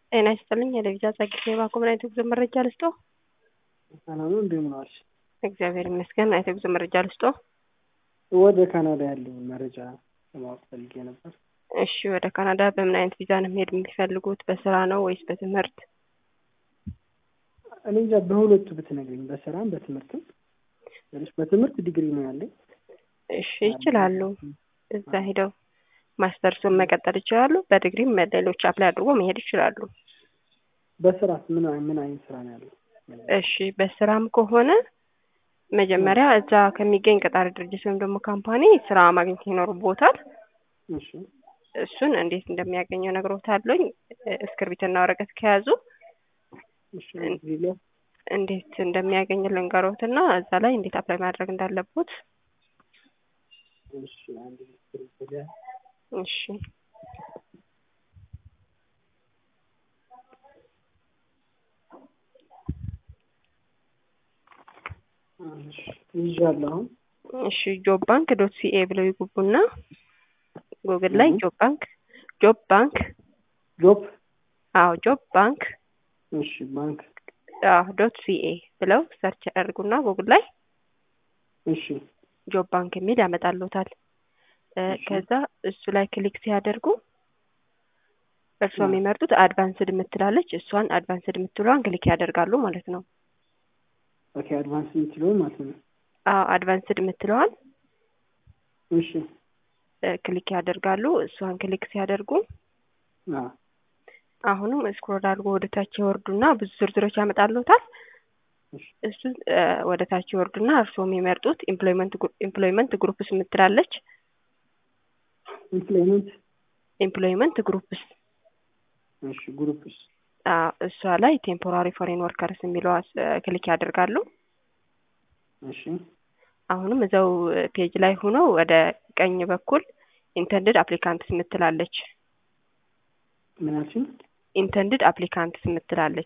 ጤና ይስጥልኝ የለቪዛ ጸግቼ ባኮምን አይተ ጉዞ መረጃ ልስጦ። ሰላም ነው። እንደምን ዋልሽ? እግዚአብሔር ይመስገን። አይተ ጉዞ መረጃ ልስጦ። ወደ ካናዳ ያለውን መረጃ ለማወቅ ፈልጌ ነበር። እሺ፣ ወደ ካናዳ በምን አይነት ቪዛ ነው መሄድ የሚፈልጉት? በስራ ነው ወይስ በትምህርት? እኔ እንጃ በሁለቱ ብትነግሪኝ፣ በስራም በትምህርትም። ትንሽ በትምህርት ዲግሪ ነው ያለኝ። እሺ፣ ይችላሉ። እዛ ሄደው ማስተርሱን መቀጠል ይችላሉ። በዲግሪም ሌሎች አፕላይ አድርጎ መሄድ ይችላሉ። በስራ ምን ምን አይነት ስራ ነው ያለው? እሺ በስራም ከሆነ መጀመሪያ እዛ ከሚገኝ ቀጣሪ ድርጅት ወይም ደግሞ ካምፓኒ ስራ ማግኘት ይኖርቦታል። እሺ እሱን እንዴት እንደሚያገኘው ነግሮታለኝ። እስክርቢትና ወረቀት ከያዙ እሺ ዚሎ እንዴት እንደሚያገኝ ልንገሮትና እዛ ላይ እንዴት አፕላይ ማድረግ እንዳለቦት። እሺ አንድ ስክሪፕት እሺ ይዣለሁ አሁን እሺ ጆብ ባንክ ዶት ሲኤ ብለው ይጉቡና ጉግል ላይ ጆብ ባንክ ጆብ ባንክ ጆብ አዎ ጆብ ባንክ እሺ ባንክ አዎ ዶት ሲኤ ብለው ሰርች ያደርጉና ጉግል ላይ እሺ ጆብ ባንክ የሚል ያመጣልዎታል። ከዛ እሱ ላይ ክሊክ ሲያደርጉ እርስዎ የሚመርጡት አድቫንስድ የምትላለች እሷን አድቫንስድ የምትለዋን ክሊክ ያደርጋሉ ማለት ነው። ኦኬ አድቫንስ የምትለውን ማለት ነው። አዎ አድቫንስድ የምትለዋን እሺ ክሊክ ያደርጋሉ። እሷን ክሊክ ሲያደርጉ አዎ አሁንም ስክሮል አድርጎ ወደ ታች ይወርዱና ብዙ ዝርዝሮች ያመጣልዎታል። እሱ ወደ ታች ይወርዱና እርስዎ የሚመርጡት ኢምፕሎይመንት ኢምፕሎይመንት ግሩፕስ የምትላለች ኢምፕሎይመንት ኢምፕሎይመንት ግሩፕስ እሺ ግሩፕስ እሷ ላይ ቴምፖራሪ ፎሬን ወርከርስ የሚለዋ ክሊክ ያደርጋሉ። እሺ አሁንም እዛው ፔጅ ላይ ሆነው ወደ ቀኝ በኩል ኢንተንድድ አፕሊካንትስ የምትላለች ምን አልሽኝ? ኢንተንድድ አፕሊካንትስ የምትላለች